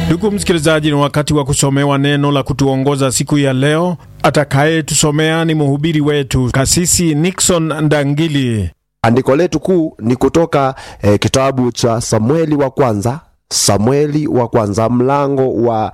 Ndugu msikilizaji, ni wakati wa kusomewa neno la kutuongoza siku ya leo. Atakayetusomea ni mhubiri wetu Kasisi Nixon Ndangili. Andiko letu kuu ni kutoka eh, kitabu cha Samueli wa kwanza Samueli wa kwanza mlango wa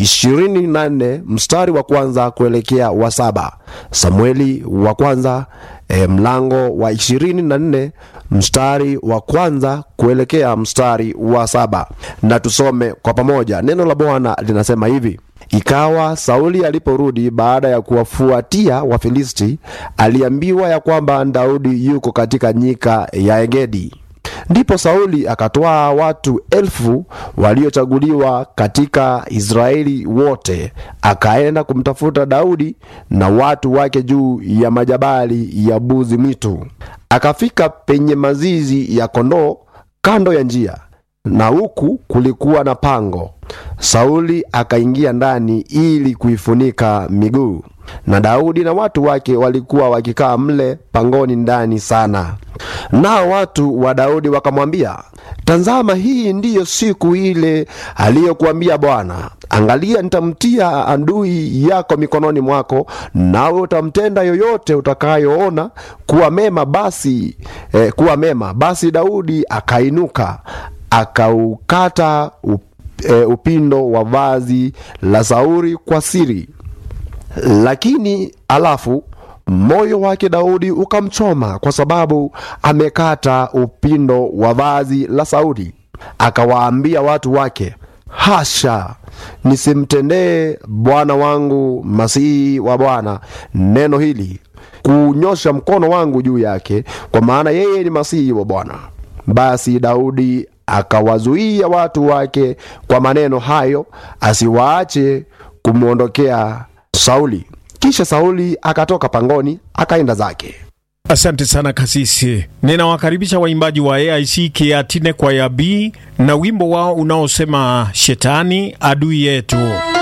24 mstari wa kwanza kuelekea wa saba. Samueli wa kwanza e, mlango wa 24 mstari wa kwanza kuelekea mstari wa saba, na tusome kwa pamoja. Neno la Bwana linasema hivi: Ikawa Sauli aliporudi baada ya kuwafuatia Wafilisti, aliambiwa ya kwamba Daudi yuko katika nyika ya Engedi. Ndipo Sauli akatwaa watu elfu waliochaguliwa katika Israeli wote, akaenda kumtafuta Daudi na watu wake juu ya majabali ya buzi mwitu. Akafika penye mazizi ya kondoo kando ya njia, na huku kulikuwa na pango. Sauli akaingia ndani ili kuifunika miguu, na Daudi na watu wake walikuwa wakikaa mle pangoni ndani sana. Nao watu wa Daudi wakamwambia, tazama, hii ndiyo siku ile aliyokuambia Bwana, angalia, nitamtia adui yako mikononi mwako, nawe utamtenda yoyote utakayoona kuwa mema. Basi eh, kuwa mema. Basi Daudi akainuka akaukata up, eh, upindo wa vazi la Sauli kwa siri, lakini alafu moyo wake Daudi ukamchoma kwa sababu amekata upindo wa vazi la Sauli. Akawaambia watu wake, hasha, nisimtendee bwana wangu masihi wa Bwana neno hili, kunyosha mkono wangu juu yake, kwa maana yeye ni masihi wa Bwana. Basi Daudi akawazuia watu wake kwa maneno hayo, asiwaache kumwondokea Sauli. Kisha Sauli akatoka pangoni akaenda zake. Asante sana kasisi. Ninawakaribisha waimbaji wa AIC Kiatine kwaya B na wimbo wao unaosema shetani adui yetu.